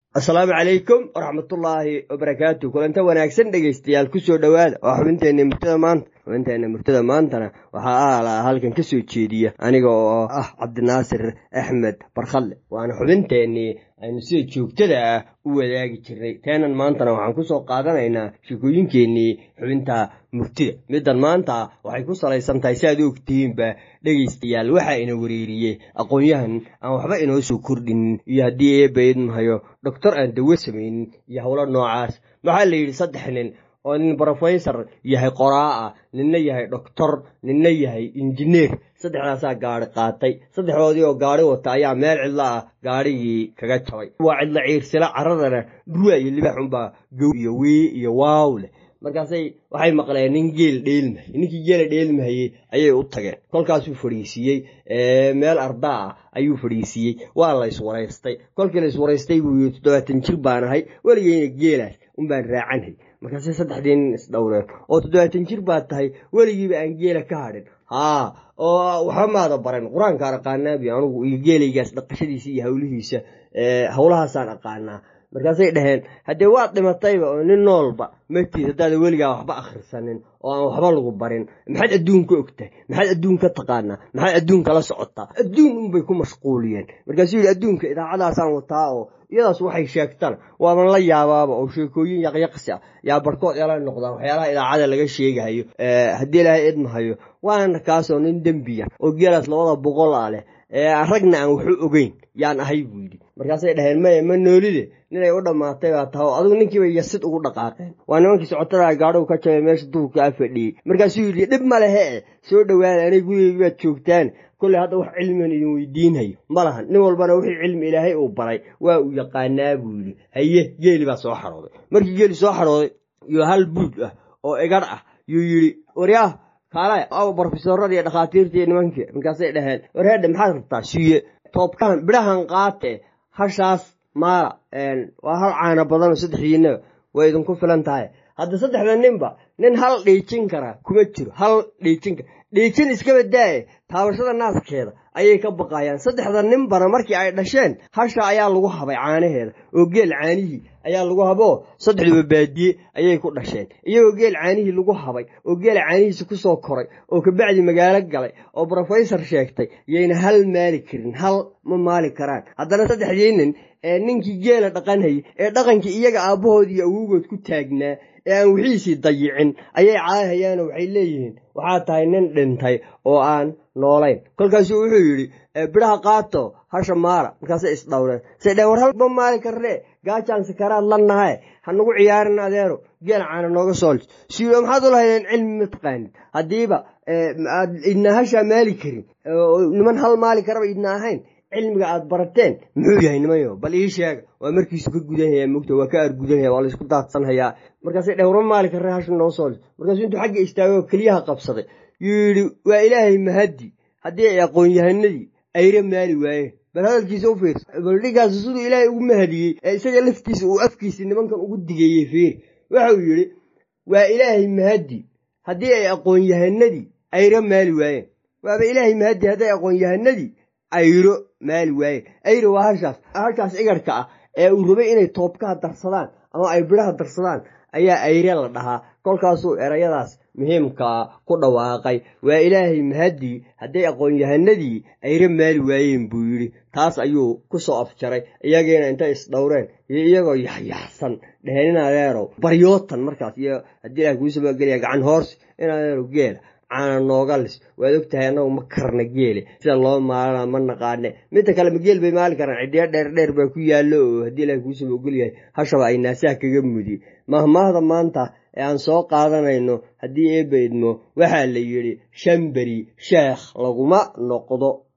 asalaamu calaykum waraxmatullaahi wabarakaatu kulanta wanaagsan dhegaystayaal kusoo dhowaada waa xubinteenna murtada maanta xubinteenna murtada maantana waxaa aalaa halkan ka soo jeediya aniga oo ah cabdinaasir axmed barkhalle waana xubinteennii aynu sida joogtada ah u wadaagi jirnay teenan maantana waxaan kusoo qaadanaynaa sheekooyinkeennii xubinta murtida middan maanta waxay ku salaysan tahay si aad u ogtihiinba dhegaystayaal waxaa ina wereeriyey aqoon-yahan aan waxba inoo soo kordhinin iyo haddii eebba idmahayo doctor aan dawo samaynin iyo howlo noocaas waxaa la yidhi saddex nin oo nin brofesor yahay qoraa ah ninna yahay doctor ninna yahay injineer saddexdaasaa gaari qaatay saddexdoodii oo gaari wata ayaa meel cidlo ah gaadhigii kaga jabay waa cidlo ciirsila caradana dhurwa iyo libax unbaa gow iyo wii iyo waaw leh markaasay waxay maqleen nin geel dheelmahayey ninkii geela dheelmahayey ayay u tageen kolkaasuu fadhiisiiyey meel ardaa ah ayuu fadhiisiiyey waa la iswaraystay kolkii la iswaraystay buu yii toddobaatan jir baan ahay weligeyna geelaas unbaan raacanhay markaasay saddexdii nin isdhowreen oo toddobaatan jir baad tahay weligiiba aan geela ka hadhin haa oo waxba maada baran qur-aankaan aqaanaabi anugu iyo geelaygaas dhaqashadiisa iyo hawlihiisa howlahaasaan aqaanaa markaasay dhaheen haddee waad dhimatayba oo nin noolba magtiis haddaada weligaa waxba akhrisanin oo aan waxba lagu barin maxaad adduunka ogtahay maxaad adduunka taqaanaa maxaad adduunka la socotaa adduun unbay ku mashquuliyeen markaasuu yidhi adduunka idaacadaasaan wataa oo iyadaas waxay sheegtana waaban la yaabaaba oo sheekooyin yaqyaqsi ah yaa barhkood eela noqdaan waxyaalaha idaacada laga sheegahayo haddii ilaahay idmahayo waana kaasoo nin dembiya oo geelaas labada boqol ah leh ragna aan waxu ogeyn yaan ahay buu yidhi markaasay dhaheen maya ma noolide ninay u dhammaatay baa taha oo adigu ninkiiba yasid ugu dhaqaaqeen waa nimankii socotada gaadhigu ka jabay meesha duurka a fadhiyey markaasuu yidhi dhib ma lehe e soo dhowaada anay gurigeygi baad joogtaan kolley hadda wax cilmigan idin weydiinhayo ma lahan nin walbana wixii cilmi ilaahay uu baray waa uu yaqaanaa buu yidhi haye geeli baa soo xarooday markii geeli soo xarooday iyo hal buud ah oo egadh ah yuu yidhi waryaah kaalay aw brofesorada iyo dhakhaatiirta iyo nimankii markaasay dhaheen warheedhe maxaad rabtaa siiye toobkahan bidhahan qaate hashaas maala waa hal caana badanoo saddexdiinaba way idinku filan tahay hadda saddexda ninba nin hal dhiijin karaa kuma jiro hal dhiijin kara dhiijin iskaba daaye taabashada naaskeeda ayay ka baqayaan saddexda ninbana markii ay dhasheen hasha ayaa lagu habay caanaheeda oo geel caanihii ayaa lagu haboo saddexduba baadiye ayay ku dhasheen iyagoo geel caanihii lagu habay oo geela caanihiisa ku soo koray oo kabacdi magaalo galay oo brofesor sheegtay yayna hal maali karin hal ma maali karaan haddana saddexdii nin ee ninkii geela dhaqanhayay ee dhaqankii iyaga aabbahood iyo awowgood ku taagnaa ee aan wixiisii dayicin ayay caahayaanoo waxay leeyihiin waxaa tahay nin dhintay oo aan noolayn kolkaasuu wuxuu yidhi bidhaha qaato hasha maala markaasay isdhowreen say dheen war hal ma maali karnee gaajaan sakaraad la nahae ha nagu ciyaarin adeero geel caana nooga soolj siyo maxaad u lahaydeen cilmi ma taqaanid haddiiba aad idna hashaa maali karin niman hal maali karaba idna ahayn cilmiga aad barateen muxuu yahay nimayo bal ii sheega waa markiisu ka gudanhayaa mogta waa ka argudanhaya waa laysku daadsanhayaa markaasay dheh warma maali karre hasha noo soolj markaasuu intuu xagga istaagoo keliyaha qabsaday yuu yidhi waa ilaahay mahaddi haddii ay aqoon-yahanadii ayra maali waayeen bal hadalkiisa u fiirsa baldhigaas siduu ilaahay ugu mahadiyey ee isaga laftiisa uu afkiisa nimankan ugu digeeyey fiiri waxauu yidhi waa ilaahay mahaddi haddii ay aqoon-yahanadii ayra maali waayeen waaba ilaahay mahaddi hadday aqoon-yahanadii ayro maali waayeen ayro waa hashaas hashaas igarhka ah ee uu rabay inay toobkaha darsadaan ama ay bidhaha darsadaan ayaa ayre la dhahaa kolkaasuu erayadaas muhiimkaa ku dhawaaqay waa ilaahay mahaddii hadday aqoon-yahanadii ayre maali waayeen buu yidhi taas ayuu ku soo afjaray iyagiina intay isdhowreen iyo iyagoo yaxyaxsan dheheen in adeerow baryootan markaas iyo haddii ilaah kuu sabagelaya gacan hoorsi in adeerow geela caana nooga lis waad og tahay annagu ma karna geele sida loo maalana ma naqaane midda kale ma geel bay maali karaan ciddiyo dheer dheer baa ku yaallo oo haddii ilaah kuusaba ogolyahay hashaba ay naasaha kaga mudi mahmaahda maanta ee aan soo qaadanayno haddii eebba idmo waxaa la yidhi shan beri sheekh laguma noqdo